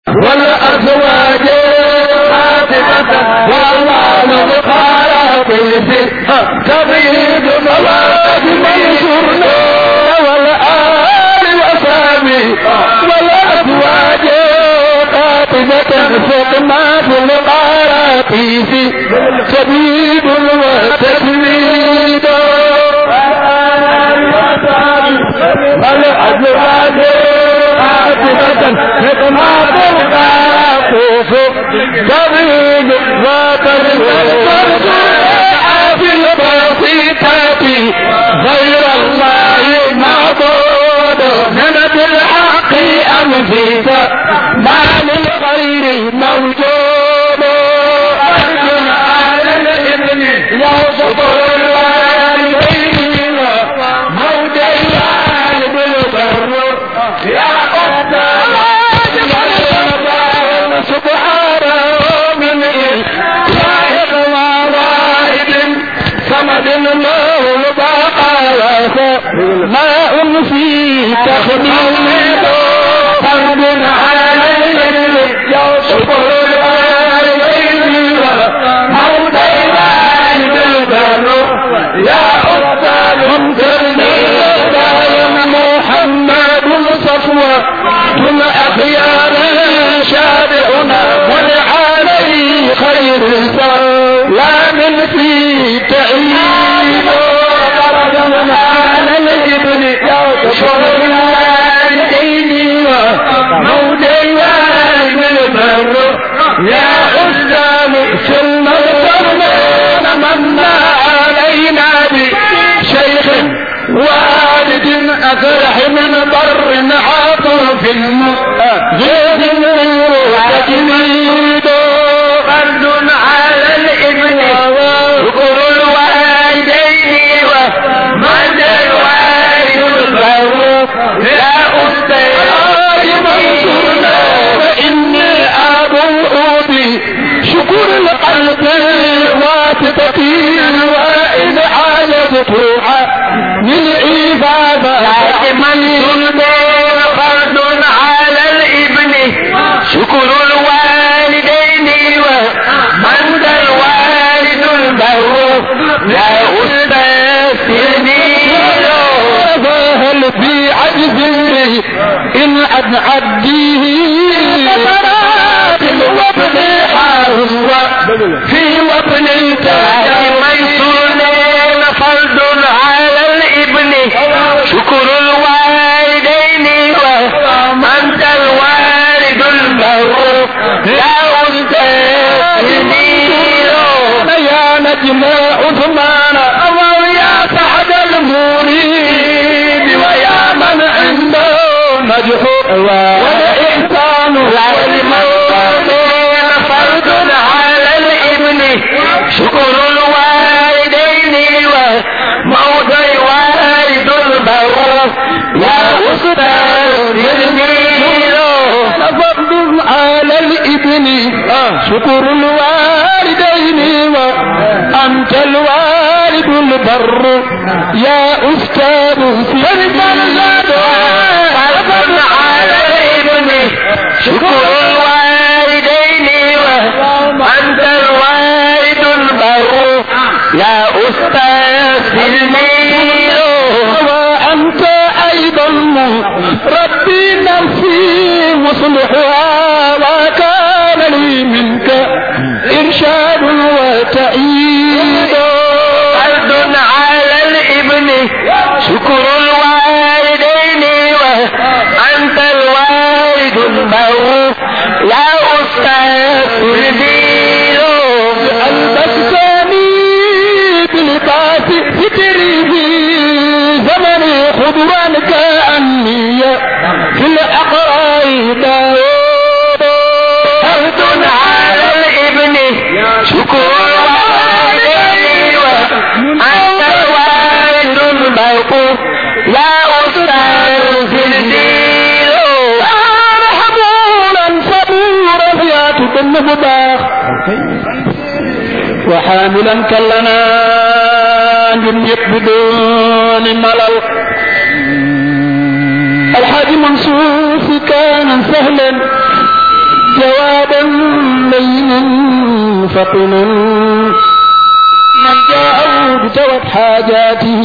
والأزواج خاتمة والله بخاتم تبيد مواد منصورنا والآل وسامي والأزواج خاتمة ختمات القراتيس تبيد وتسويد الأزواج خاتمة ختمات القراتيس تبيد وتسويد في البسيطة غير الله معبود من بالحق أنفيت ما للغير موجود أرجو على الإذن يوسف الوالدين موت الوالد البر يا قدام سبحانه من إله وواحد صمد الله البقاء ما أنسي تخديم فرد عليه يوسف الوالدين موت الوالد البر يا أستاذ انكرني محمد صفوة ثم أخيار شارعنا ولعليه خير لا من في تعيين درجنا على الابن يوسف الوالدين موت الوالد البر يا أستاذ سلم القرنين منا علينا بشيخ والد أفرح من بر عاطف غير تجميد فرد على الابن شكر الوالدين ومن الوالد الفاروق يا أستاذ منصورنا فإني أبوء بشكر القلب واسطتي وإن عالجت من عبادة من سلمان فرد على الابن شكر الوالدين ومن ذا الوالد البر لا أستاذني هل في عجز إن أن عبديه وابن حاوى في وابن التاج ميسورين فرد على الابن شكر الوالدين ومن ذا الوالد البر لا أستاذني يا نجم عثمان أو يا سعد المريد ويا من عنده نجح والإحسان والموالين فرد على الابن شكر الوالدين وموت الوالد البر يا أستاذ الجميل فرد على الابن شكر الوالدين وأنت الوالد البر يا أستاذ فرد فرد على الابن شكر الوالدين وأنت الوالد البر يا أستاذ الجميل وأنت أيضا ربي نفسي مصلحها وكان لي منك إرشاد وتأييد فرد على الابن شكر الوالدين وأنت الوالد البر يا أستاذ الدين ألبستني بلباس ستره زمني خضرا كأني في الأقراء داود فرد على الابن شكر الوالدين وأنت الوالد البر يا أستاذ الدين رحمونا صبورا يا تكن مباخ وحاملا كلنا جنيت بدون ملل الحاج منصور كان سهلا فطنا من جاءه بتوت حاجاته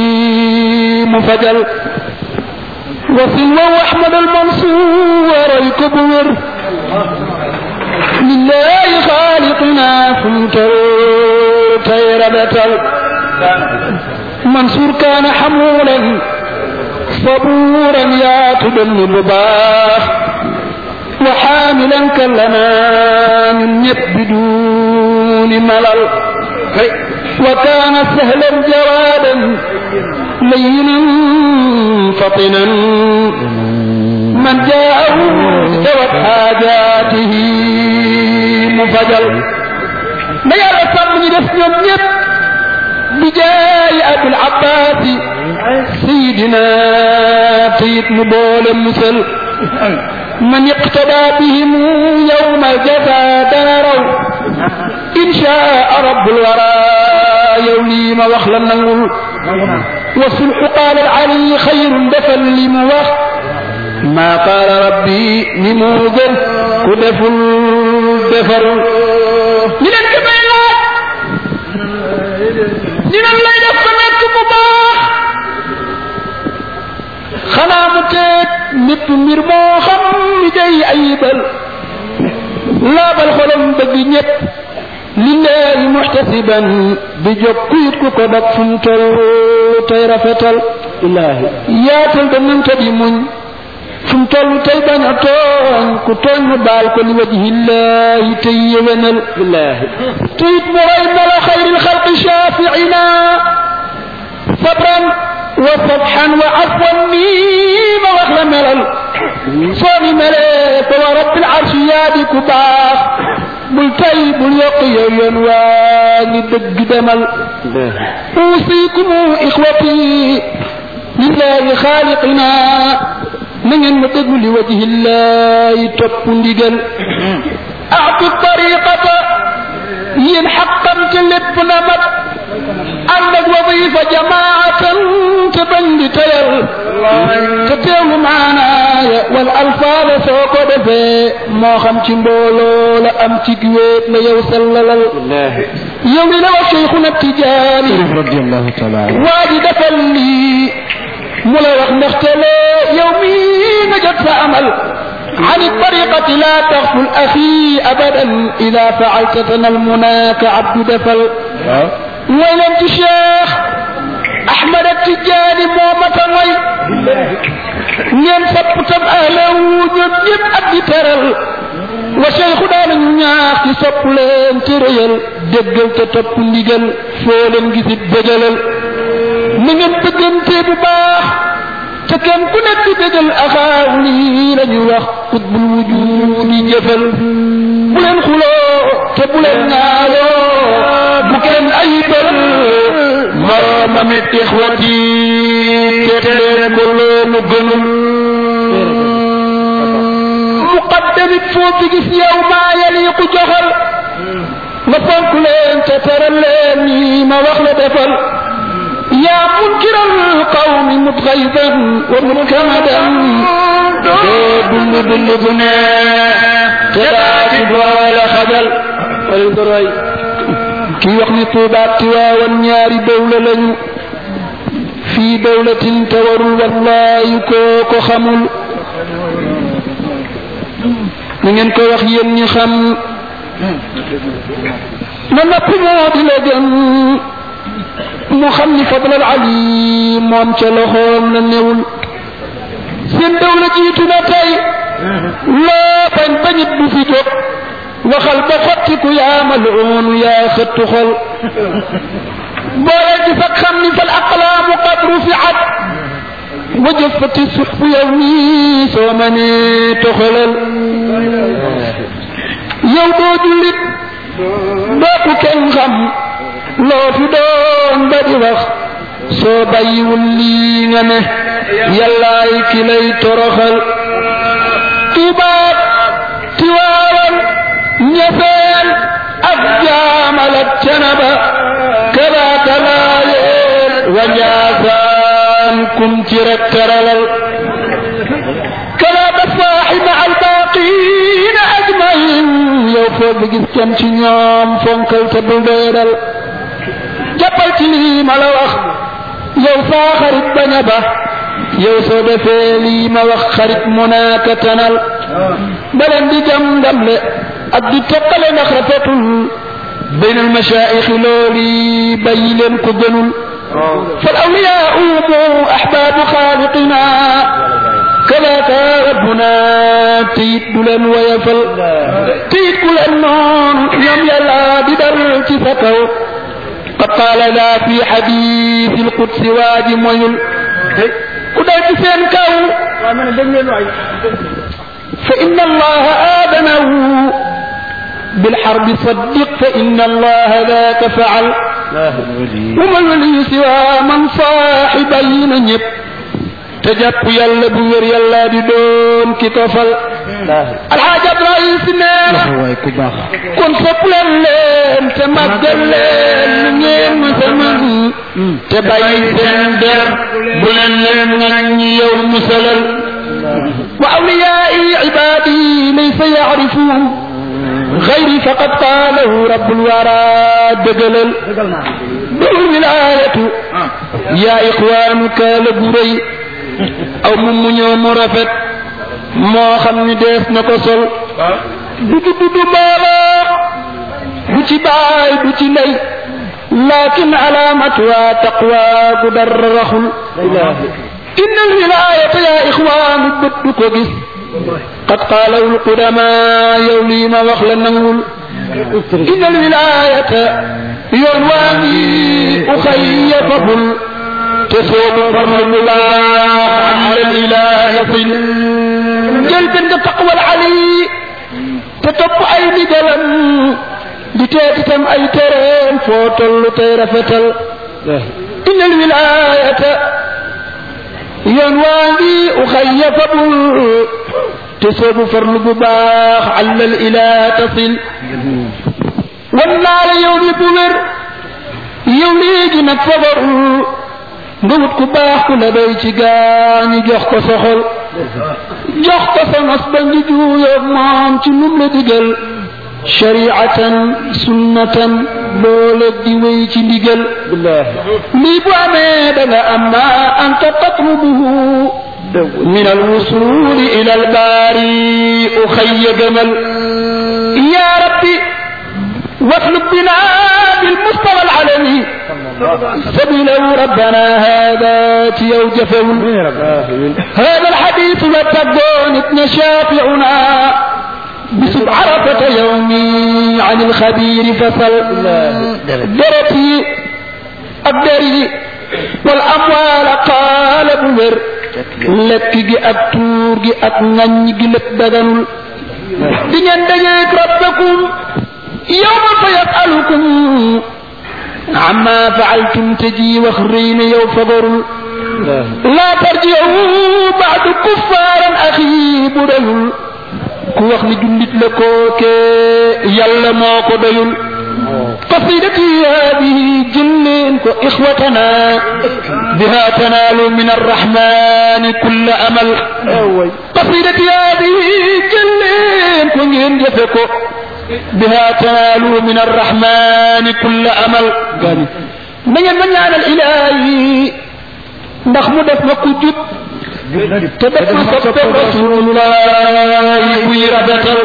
مفجل وسلوى أحمد المنصور يكبر لله خالقنا فمتر تيربة منصور كان حمولا صبورا يعتدل الرباح وحاملا كلنا من بدون ملل وكان سهلا جوادا لينا فطنا من جاءه ذوت حاجاته مفجل ما يعرف من يدفن يب بجاي ابو العباس سيدنا سيد نبول المثل من اقتدى بهم يوم الجزاء داروا إن شاء رب الورى يوليم وخلا نقول والصلح قال العلي خير دفل لموخ ما قال ربي لموذن كدفل دفر من الكبيرات من اللي دفنك مباح xanaa mu teeg mépp mbir moo xam ni day ayibal laabal xolam bëgg ñépp lillahi muhtasiban di jóg kuyit ku ko dog fu mu toll tey rafetal illaahi yaatal da nanta di muñ fu mu toll tey bañ a tooñ ku tooñ mu baal ko li wajhillahi tey yéwénal illaahi tuyit mu roy mala xayril xalqi shafiina sabran وصفحا وعفوا ميم واخلا ملل صوني ملك ورب العرش يادي كباخ بل تاي بل يقي ينواني دق دمل اوصيكم اخوتي لله خالقنا من المتق لوجه الله تبندقل اعطي الطريقة ين حقا تلب نمت عندك وظيفة جماعة تبني تير تتيم معنا والألفاظ سوق دفي ما خم تنبولو لا أم تكويت لا يوصل لل يوم لو شيخنا التجاري رضي الله تعالى وادي دفلي ملا وقت نختلي يومي نجد فأمل عن الطريقة لا تغفل أخي أبدا إذا فعلت تنال مناك عبد دفل وينت الشيخ احمد التجاني مومة وي ñeen sopp tam ahlew ñoom ñëpp ak di teral wa cheikhu daana ñu ñaax ci sopp leen te rëyal déggal te topp ndigal foo leen gisit bégalal na ngeen bëggante bu baax te kenn ku nekk di bégal axaaw lii la ñu wax xutbul wujudi jëfal bu leen xuloo te bu leen ñaayoo bu kenn ayibal moroomam it ixwati teet leen ko loolu gënul muqaddamit foo fi gis yow maa yaliqu joxal nga fonk leen te teral leen nii ma wax la defal yaa munkiral qawmi mutgayban wa mutkamadan doo dund dund bu ne te daa ci boole xajal kii wax ni tuubaat tiwaawan ñaari dawla lañu fii dawlatin te warul wallaayu koo ko xamul na ngeen ko wax yéen ñi xam na napp moo di la gën mu xam ni fadlal ali moom ca loxoom la newul seen dawla jiitu na tey loo bañ bañit du fi jóg waxal ba xottiku yaa maluunu yaa xëttu xol boole di fak xam ni fal aqlaamu qad rufiat wa jëfati suxfu yow nii soo ma nee toxalal yow doo jullit doo ku kenn xam loo fi doon ba di wax soo bàyyiwul lii nga ne yàllaay ki lay toroxal tubaab tiwaawan ñefeel ak jaamalat canaba kadaaka laayeen wa njaasaan kum ci rek teralal kadaaka saaxi ma albaaqiina ajmain yow foo bi gis kenn ci ñoom fonkal te bul doyadal jàppal ci lii ma la wax yow saa xarit bañ a ba yow soo defee lii ma wax xarit mu naaka tanal baleen di jam ndamle ak di teqale ndax rafetul bayn al mashaayix looli bàyyi leen ko gënul fal awliyaa umu ahbaabu xaaliqina kadaaka rabbuna teyit du leen woyafal teyit ku leen noonu ñoom yàlla di dal ci sa kaw qad qaala laa fi xadiisi alqudsi waa ji moyul ku dal ci seen kaw fa inna allaha aadanahu بالحرب صدق فإن الله ذاك فعل وما الولي سوى من صاحبين ñépp te jàpp yàlla bu wér yàlla di doon ki ko fal alxaaj Abdoulaye si nee na kon sopp leen leen te màggal leen lu ngeen ma sama te bàyyi seen der bu leen leen ŋaññi yow musalal wa awliyaai ibaadi laysa yaarifuun غيري فقد قاله رب الورى دجلل دول الولاية يا إخوان كالبوري أو ممنيو مرافت moo xam ni dees na ko sol du du du mbooloo du ci baay du ci ndey lakin alaamatuha taqwa gu dara raxul inna alwilayata ya ixwaanu bët du ko gis قد قاله القدماء يولي ما وخل نقول إن الولاية يرواني أخي فضل تصوب فرم الله على الإله صل جلب تقوى العلي تتب أي نجلم بتاتتم أي ترين فوتل تير فتل إن الولاية ينواني أخي فضل تصوب فرل بباخ على الإله تصل والنار يوم بمر يوم يجي نكفر ngawut ku baax ku la doy ci gaañu jox ko sa xol jox ko sa nos ba ngi juuyoog moom ci num la digal shariatan sunnatan loole di wéy ci ndigal lii bu amee da nga am ma anta tatlubuhu من الوصول إلى الباري أخي جمل يا ربي واطلب بنا بالمستوى العالمي سبيله ربنا هذا تيوجفه هذا الحديث لتبون ابن شافعنا بسب عرفة يومي عن الخبير فصل درتي الدري والأموال قال بمر lekk gi ak tuur gi ak ŋaññ gi lépp daganul di ngeen dajeeg rabbakum yowma fa yasalukum amma faaltum te ji wax rëy na yow fagarul laa tarjiu baadu kuffaaran axi bu doyul ku wax ni jullit la kookee yàlla moo ko doyul قصيدتي هذه جلين إخوتنا بها تنال من الرحمن كل أمل قصيدتي هذه جلين كن جفكو بها تنال من الرحمن كل أمل من من على الإلهي ndax mu def ma ku jub te def ma soppe rasulullah buy rafetal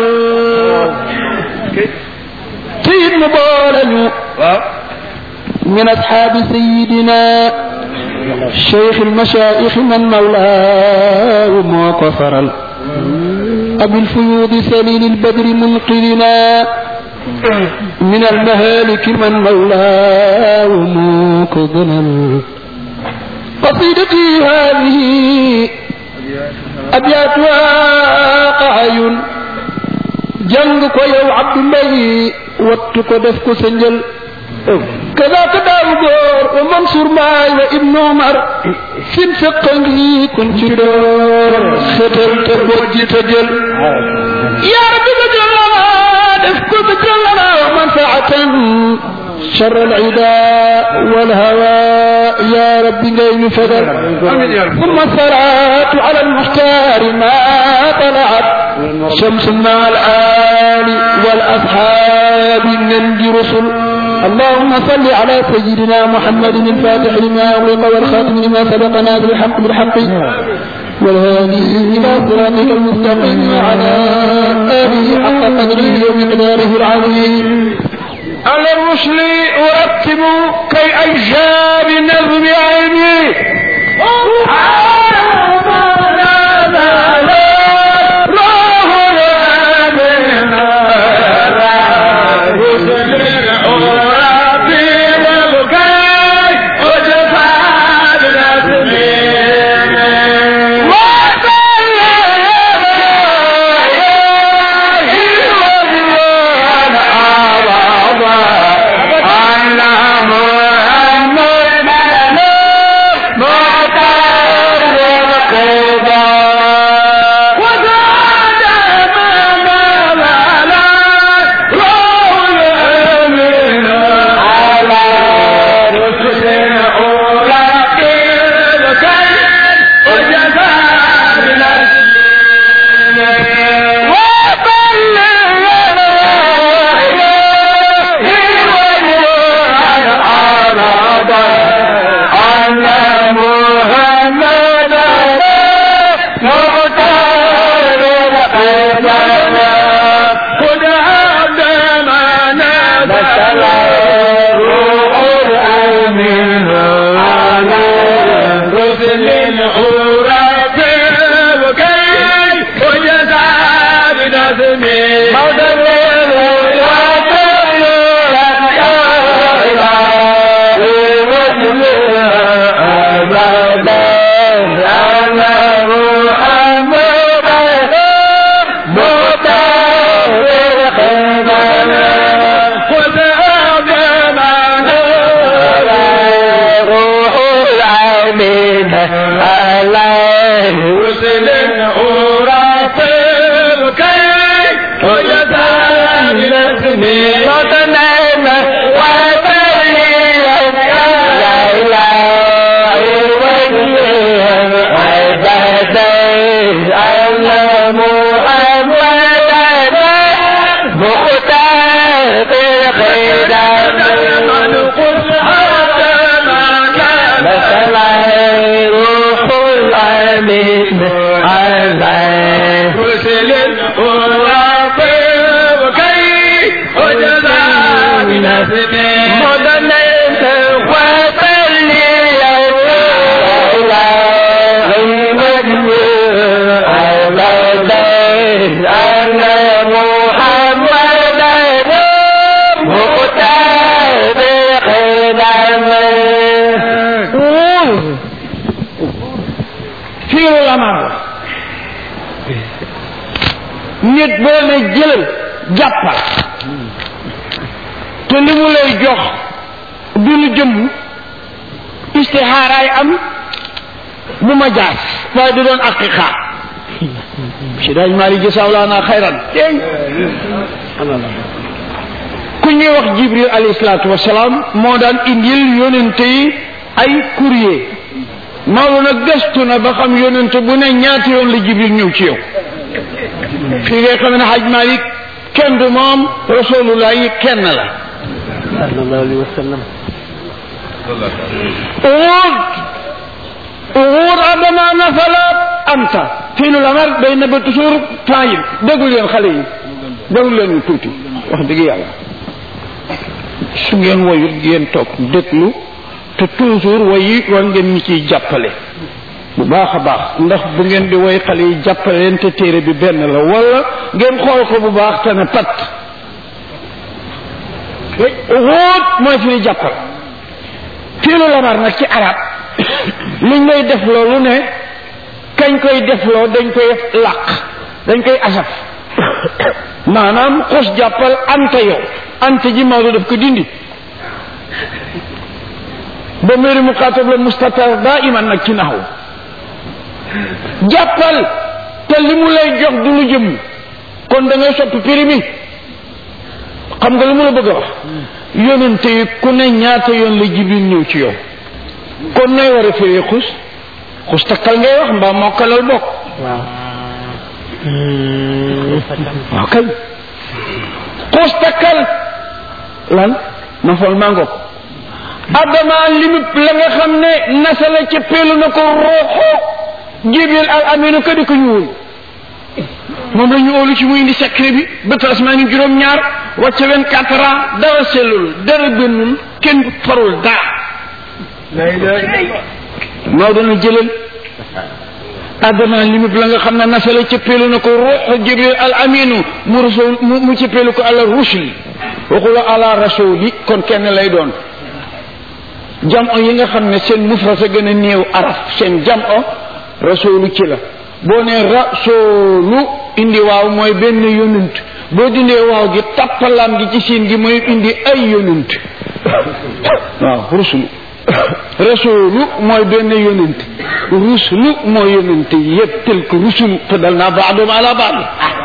سيد مبارك من أصحاب سيدنا شيخ المشايخ من مولاه وكفر أبي الفيوض سليل البدر منقذنا من المهالك من مولاه موكذنا قصيدتي هذه أبياتها قعي jàng ko yow Abdoulaye wattu ko def ko sa njël kadaaka daaw góor wa Mansour Mbaay wa Ibn Omar sin fekk ngi kon ci door xetal te bojji te jël yaa rabbi bajal lana def ko bajal lana wa manfaatan شر العداء والهوى يا رب غير فدر ثم الصلاة على المختار ما طلعت شمس مع الآل والآل أصحاب النبي رسل اللهم صل على سيدنا محمد الفاتح لما أغلق والخاتم لما سبق نازل الحق بالحق والهادي إلى صراطك المستقيم وعلى آله حق قدره ومقداره العظيم على الرسل أرتب كي أجاب نظم علمي nit boo ne jëlal jàppal te li mu lay jox du lu jëmm istixaaraay am bu ma jaas waaye du doon aqiqa si daaj maali jësaaw laa naa xayran dégg ku ñuy wax jibril alayhi salaatu wasalaam moo daan indil yonente yi ay courrier Maodo nag gëstu na ba xam yonente bu ne ñaata yoon la jibril ñëw ci yow fii ngay xam ne xaj Malik kenn du moom rasulullah yi kenn la sallallahu alayhi wa sallam uwud uwud adama nafalat anta fii nu lamar day nëbba toujours temps yi déglu leen xale yi déglu leen ñu tuuti wax dëgg yàlla su ngeen woyut ngeen toog déglu te toujours woyi war ngeen ñi ciy jàppale bu baax a baax ndax bu ngeen di woy xale yi jàppale leen te téere bi benn la wala ngeen xool ko bu baax te ne pat wóot mooy fi ni jàppal fiilu lamar nag ci arab liñ lay def loolu ne kañ koy defloo dañ koy làq dañ koy asaf maanaam xus jàppal anta yow anta ji Maodo daf ko dindi ba méri muqaatab la mustatar daa iman nag ci naxaw jàppal te li mu lay jox du lu jëm kon da ngay soppi prix mi xam nga lu mu la bëgg a wax yonente yi ku ne ñaata yoon la jibril ñëw ci yow kon nay war a firee xus xus takkal ngay wax mbaa mokkalal bokk waaw waaw kay xuus takkal lan ma fol mango ko adama limit la nga xam ne nasala ca peelu na ko ruuxu jibril al aminu ka di ko ñuul moom la ñu óolu ci muy indi secret bi bët asmaani juróom-ñaar wàcce vingt quatre ans dara sellul dara bënnul kenn farul dara Maodo na jëlal adama limit la nga xam ne nasala cëppeelu na ko ruuxu jibril al aminu mu rasul mu mu cëppeelu ko ala rusli waxula ala rasuli kon kenn lay doon jam o yi nga xam ne seen mufrasa gën a néew araf seen jam o rasulu ci la boo ne rasulu indi waaw mooy benn yonent boo dindee waaw gi tappalam gi ci siin gi mooy indi ay yonent waaw rusulu rasulu mooy benn yonent rusulu mooy yonent yëpp tel que rusulu te dal naa baadoom ala baad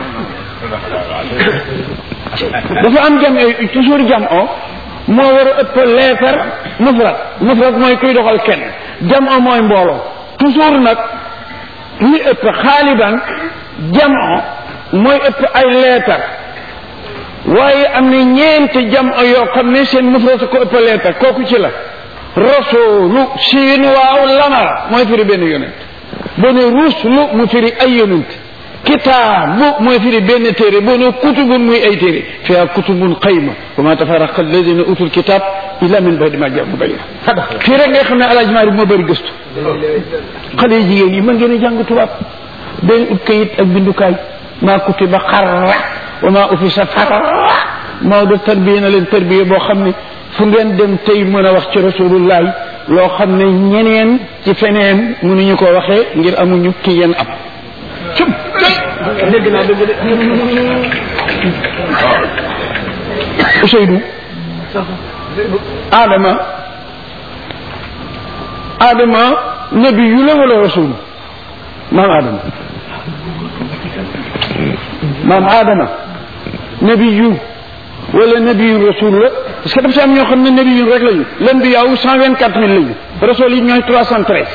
dafa am jam toujours jam o moo war a ëpp leetar mufrad mufrad mooy kuy doxal kenn jam o mooy mbooloo toujours nag li ëpp xaaliban jam o mooy ëpp ay leetar waaye am na ñeenti jam o yoo xam ne seen mufrad ko ëpp leetar kooku ci la rasulu siin waaw lamara mooy firi benn yonent boo ne ruslu mu firi ay yonent kitaabu mooy firi benn téere boo ne kutubun muy ay téere fiha kutubun qayma wa ma tafaraqa alladina utul kitab illa min badi ma jaamu bayna fii rek ngay xam ne alaaj maari moo bëri gëstu xale yi jigéen yi mën ngeen a jàng tubaab benn ut kayit ak bindukaay maa kutiba xarra wa ma ufisa farra Maodo tarbiya na leen tarbiya boo xam ne fu ngeen dem tey mën a wax ci rasulullahi loo xam ne ñeneen ci feneen mënuñu ko waxee ngir amuñu ki yéen am cum dégg naa dégg de Ousseynou Adama Adama nabi yu la wala rasul maam Adama maam Adama nabi yu wala nabi yu rasul la parce que dafa si am ñoo xam ne nabi yu rek lañu len bi yaaw cent vingt quatre mille lañu rasul yi ñooy trois cent treize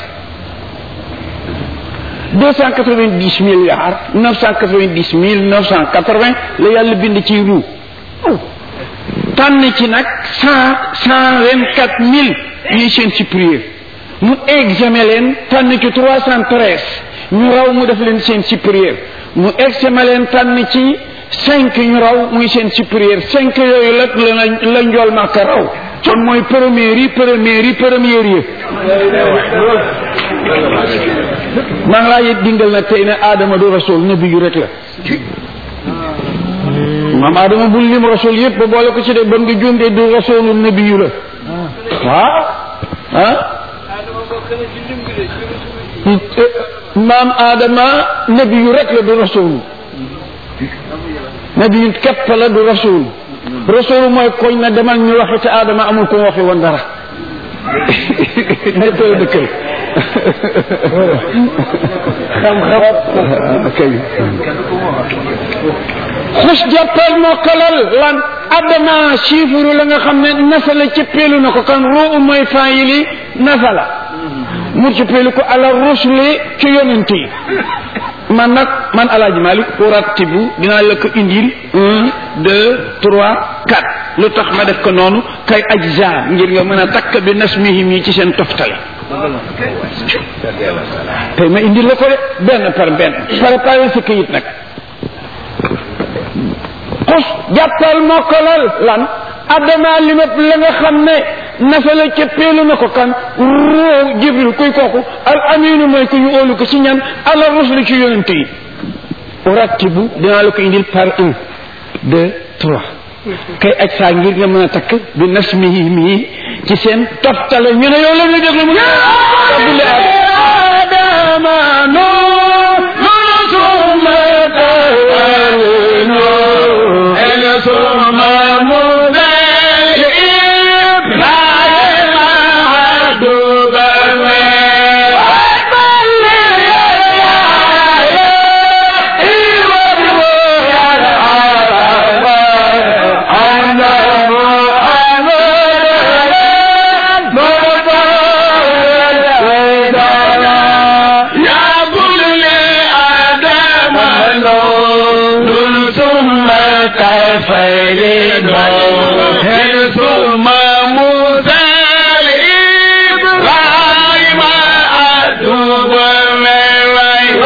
deux cent quatre vingt dix milliards neuf cent quatre vingt dix mille neuf cent quatre vingt la yàlla bind ci ruu tànn ci nag cent cent vingt quatre mille ñuy seen supérieur mu examen leen tànn ci trois cent treize ñu raw mu def leen seen supérieur mu examen leen tànn ci cinq ñu raw muy seen supérieur cinq yooyu la la la njool màkka raw kon mooy première yi première yi première yi maa ngi laa yit dingal nag tey ne Adama du rasul nabi yu rek la maam Adama bul lim rasul yëpp ba boole ko ci de bon nga juum de du rasulu nabi yu la waaw ah maam Adama nabi yu rek la du rasul nabi yu képp la du rasul rasul mooy koñ na demal ñu waxi te Adama amul ko waxi woon dara ñëpp la dëkkal xam-xam kay xus jàppal moo kalal lan adama chiffre la nga xam ne nasala ci peelu na ko kan ruu mooy faayili nasala mu ci peelu ko ala rusli ci yonent yi man nag man alaaji malik urattibu dinaa la ko indil un deux trois quatre lu tax ma def ko noonu kay ajza ngir nga mën a takk bi nasmihim yi ci seen toftale tey ma indil la ko de benn par benn préparé sa këyit nag xus jàppal mokkalal lan adama limat la nga xam ne nasala ca peelu na ko kan roo jibril kuy kooku al aminu mooy ku ñu óolu ko ci ñan ala rusli ci yonente yi urattibu dinaa la ko indil par un deux trois kay aj saa ngir nga mën a takk bi nasmihi mii ci seen toftale ñu ne yow la ñu déglu mu ne abdule adama no nunu suma tawalino ele suma mude ibrahima adubame فرد ثم موسى إبراهيم أتوب من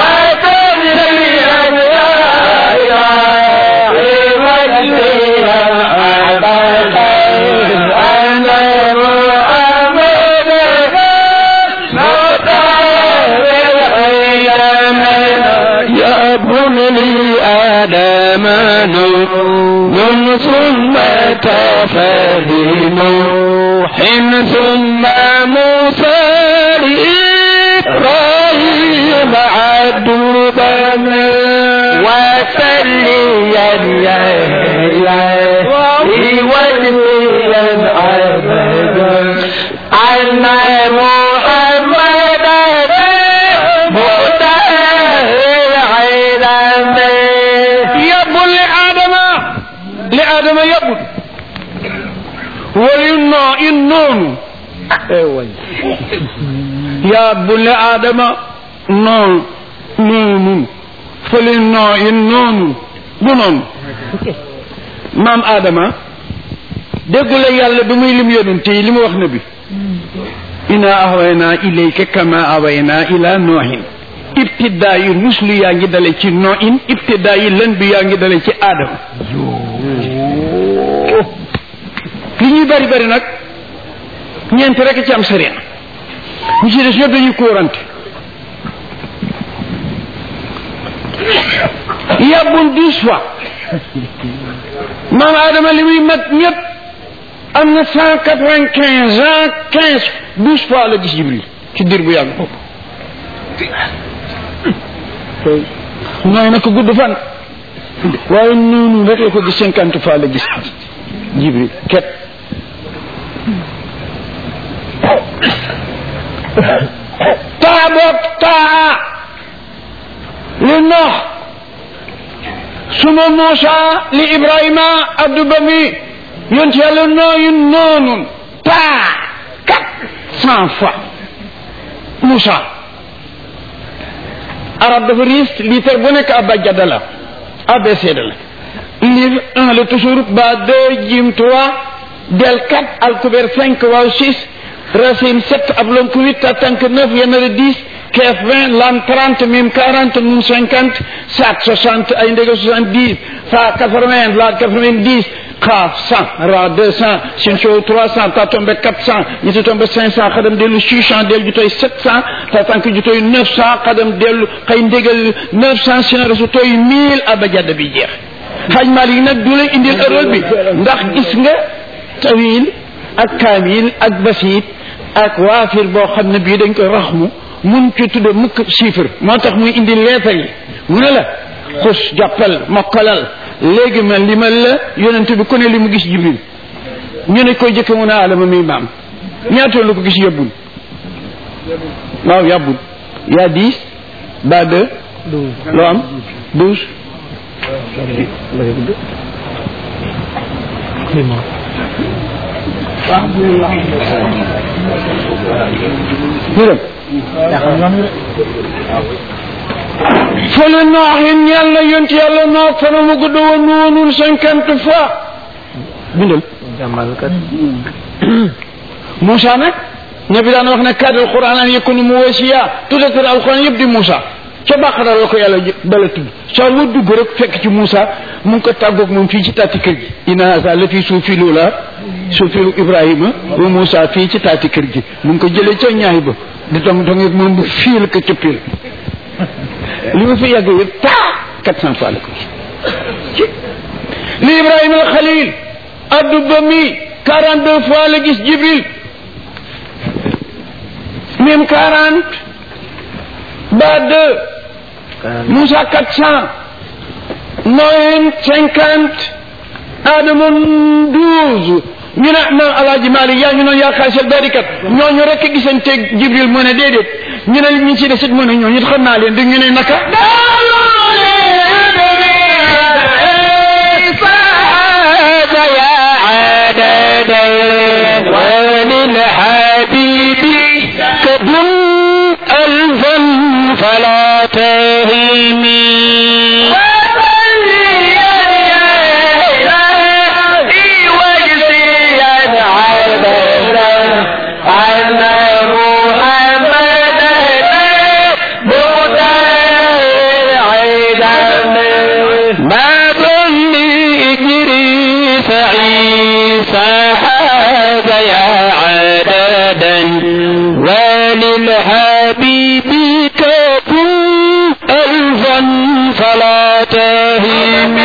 يا بني آدم نور ثم تفهم نوح ثم موسى إبراهيم عدوبا وسليا يا إلهي وجليا عبدا أن محمدا yàbbul li aadama li aadama yàbbul wali noo in noonu yàbbul li aadama noonu noonu fali noo in noonu du noonu maam aadama déggu la yàlla bi muy lim yonent yi li mu wax na bi ina ahwayna ilayka kama awayna ila noohin ibtidaa yi ruslu yaa ngi dale ci no in ibtidaa yi lën bi yaa ngi dale ci aadama li ñuy bari bari nag ñeent rek ci am sariya ñu ci des ñëpp dañuy kóorante yàbbul dix fois maam aadama li muy mat ñëpp am na cent quatre vingt quinze ans quinze douze fois la gis jibril ci dir bu yàgg boobu nooy na ko gudd fan waaye noonu rek la ko gis cinquante fois la gis jibril ket taa boog taa li noox suma Muusa li Ibrahima addu ba mi yonent yàlla nooyu noonu taa quatre cent fois Muusa arab dafa riis litre bu nekk abajada la abcd la livre un la toujours ba deux jim trois del quatre alkuber cinq waaw six racine sept ablonk huit tatank neuf yenere dix keef vingt lam trente mim quarante nun cinquante sat soixante ay ndege soixante dix fa quatre vingt la quatre vingt dix xaaf cent ra deux cent sin show trois cent ta tombe quatre cent ñetti tombe cinq cent xadam dellu six cent del jutoy sept cent ta tank jutoy neuf cent xadam dellu xëy ndégal neuf cent sin resu toy mille abajada bi jeex xaj Malik nag du lay indil erreur bi ndax gis nga tawil ak kaamil ak basit ak waafir boo xam ne bii dañ koy raxmu mun ci tudde mukk chiffre moo tax muy indi leetar yi mu ne la xus jàppal mokkalal léegi ma limal la yonent bi ku ne li mu gis jibril ñu ne koy jëkke mu ne alama mi maam ñaata lu ko gis yóbbul waaw yàbbul yaa dix ba deux loo am douze ñu dem fële nooxin yàlla yont yàlla noox fana mu gudd wa noonul cinquante fois bindal Moussa nag ña bi daan wax ne kadal quran an yakunu mu wasiya tuddatal alquran yëpp di Moussa ca bàqara la ko yàlla dala tudd saa lu dugg rek fekk ci Moussa mu ngi ko tàggoog moom fii ci taati kër gi inna haza la fii suufilu la suufilu Ibrahima wa Moussa fii ci taati kër gi mu ngi ko jëlee ca ñaay ba di tong tong ak moom bu fiil ko ca pil li ma fi yàgg yëpp taa quatre cent fois la ko gis li Ibrahima al Khalil addu ba mi quarante deux fois la gis Jibril même quarante ba deux Moussa quatre cent Noé cinquante Adama douze ñu ne maam alaaji Malik yaa ñu noon yaa xaasal barikat ñooñu rek gisanteeg Jibril mu ne déedéet ñu ne ñu ci desit mu ne ñooñu it xam naa leen di ñu ne naka وللحبيب كدم ألفا فلا تهمي فعيسى هذا يا عددا وللحبيب كفوا ألفا فلا تهن